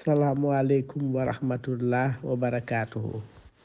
salaamualeykum wa rahmatullah wa barakaatuhu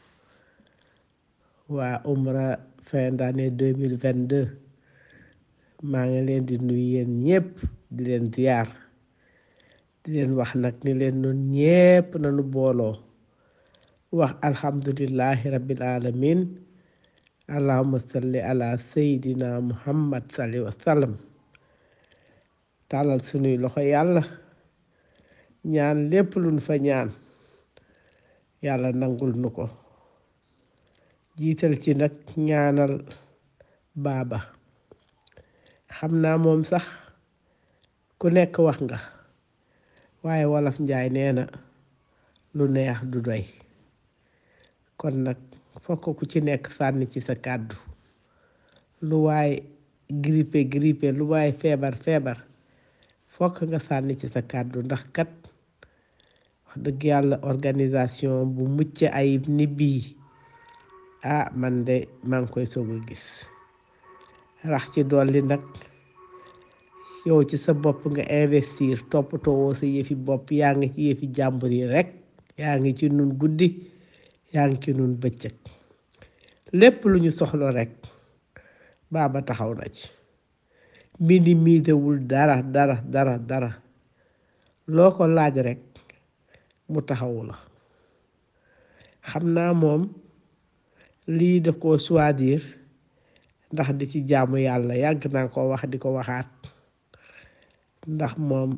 waa umra fin d'année deux mille vingt deux maa ngi leen di nuyu yéen ñépp di leen ziyaar di leen wax nag ni leen nun ñépp nañu booloo wax alhamdulillahi rabbil alamin allahumma salli ala seydina muhammad salli wa sallam tàllal sunuy loxo yàlla ñaan lépp luñ fa ñaan yàlla nangul nu ko jiital ci nag ñaanal baaba xam naa moom sax ku nekk wax nga waaye wolof njaay nee na lu neex du doy kon nag fokk ku ci nekk sànni ci sa kàddu lu waay grippé grippé lu waay feebar feebar fokk nga sànni ci sa kàddu ndax kat wax dëgg yàlla organisation bu mucc ayib ni bii ah man de maa ngi koy soog a gis rax ci dolli nag yow ci sa bopp nga investir toppatoo sa yëfi bopp yaa ngi ci yëfi jàmbur yi rekk yaa ngi ci nun guddi yaa ngi ci nun bëccëg lépp lu ñu soxla rekk baaba taxaw na ci minimisewul dara dara dara dara loo ko laaj rekk mu taxawu la xam naa moom lii daf ko choisir ndax di ci jaamu yàlla yàgg naa ko wax di ko waxaat ndax moom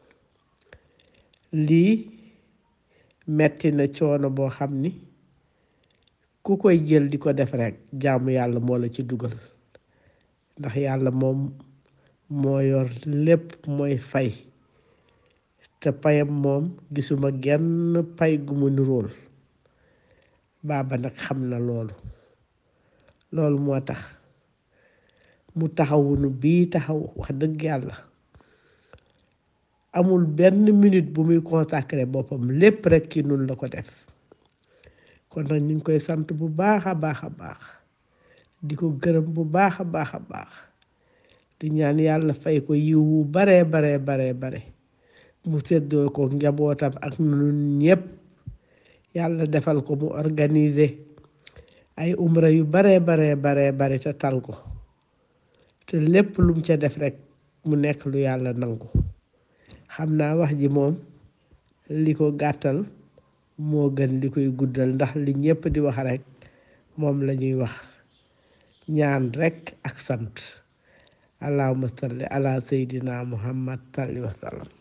lii metti na coono boo xam ni ku koy jël di ko def rekk jaamu yàlla moo la ci dugal ndax yàlla moom moo yor lépp mooy fay te payam moom gisuma genn pay gu mu nirool baaba nag xam na loolu loolu moo tax mu taxawunu bii taxaw wax dëgg yàlla amul benn minute bu muy consacré boppam lépp rekk ci nun la ko def kon nag ñu ngi koy sant bu baax a baax a baax di ko gërëm bu baax a baax a baax di ñaan yàlla fay ko yiwu baree baree baree bare mu séddoo ko njabootam ak nun ñépp yàlla defal ko mu organiser ay umra yu baree baree baree bare te tal ko te lépp lum ca def rekk mu nekk lu yàlla nangu xam naa wax ji moom li ko gàttal moo gën li koy guddal ndax li ñépp di wax rekk moom la ñuy wax ñaan rekk ak sant allahumma salli ala seydina muhammad salli wa sallam